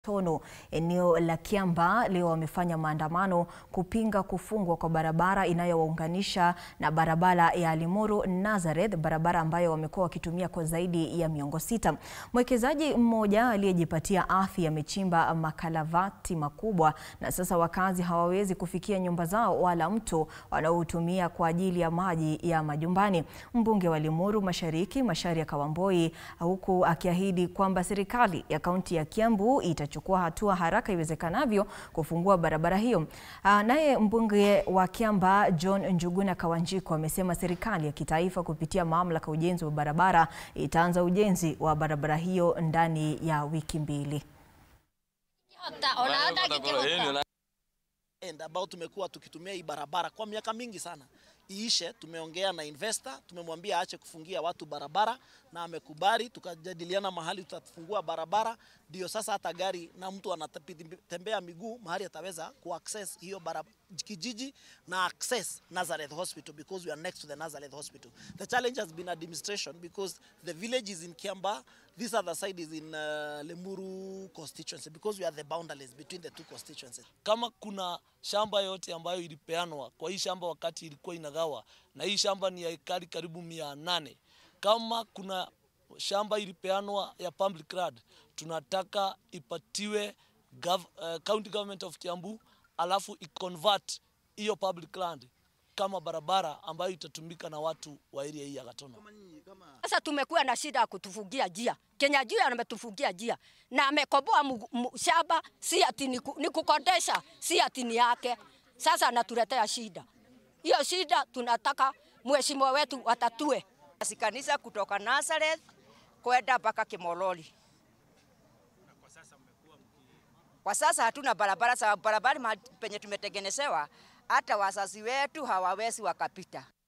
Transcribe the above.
Tono eneo la Kiambaa leo wamefanya maandamano kupinga kufungwa kwa barabara inayowaunganisha na barabara ya Limuru Nazareth, barabara ambayo wamekuwa wakitumia kwa zaidi ya miongo sita. Mwekezaji mmoja aliyejipatia ardhi amechimba makalavati makubwa na sasa wakazi hawawezi kufikia nyumba zao wala mto wanaotumia kwa ajili ya maji ya majumbani. Mbunge wa Limuru Mashariki Macharia Kawamboi, huku akiahidi kwamba serikali ya kaunti ya Kiambu ita chukua hatua haraka iwezekanavyo kufungua barabara hiyo. Naye mbunge wa Kiambaa John Njuguna Kawanjiko amesema serikali ya kitaifa kupitia mamlaka ujenzi wa barabara itaanza ujenzi wa barabara hiyo ndani ya wiki mbili. ambao tumekuwa tukitumia hii barabara kwa miaka mingi sana iishe. Tumeongea na investor, tumemwambia aache kufungia watu barabara na amekubali. Tukajadiliana mahali tutafungua barabara, ndio sasa hata gari na mtu anatembea miguu mahali ataweza kuaccess hiyo barabara kijiji na access Nazareth Hospital because we are next to the Nazareth Hospital. The challenge has been administration because the village is in Kiambaa, this other side is in uh, Lemuru constituency because we are the boundaries between the two constituencies. Kama kuna shamba yote ambayo ilipeanwa kwa hii shamba wakati ilikuwa inagawa, na hii shamba ni ya ekari karibu mia nane. Kama kuna shamba ilipeanwa ya public land, tunataka ipatiwe gov, uh, county government of Kiambu alafu iconvert hiyo public land kama barabara ambayo itatumika na watu wa area hii ya Gatono. Sasa tumekuwa na shida ya kutufungia njia. Kenya juu ametufungia njia na amekoboa shamba, si ati ni kukodesha, si ati ni yake. Sasa anatuletea shida. Hiyo shida tunataka mheshimiwa wetu watatue. Si kanisa kutoka Nazareth kwenda mpaka Kimololi. Kwa sasa hatuna barabara, sababu barabara penye tumetengenezewa hata wazazi wetu hawawezi wakapita.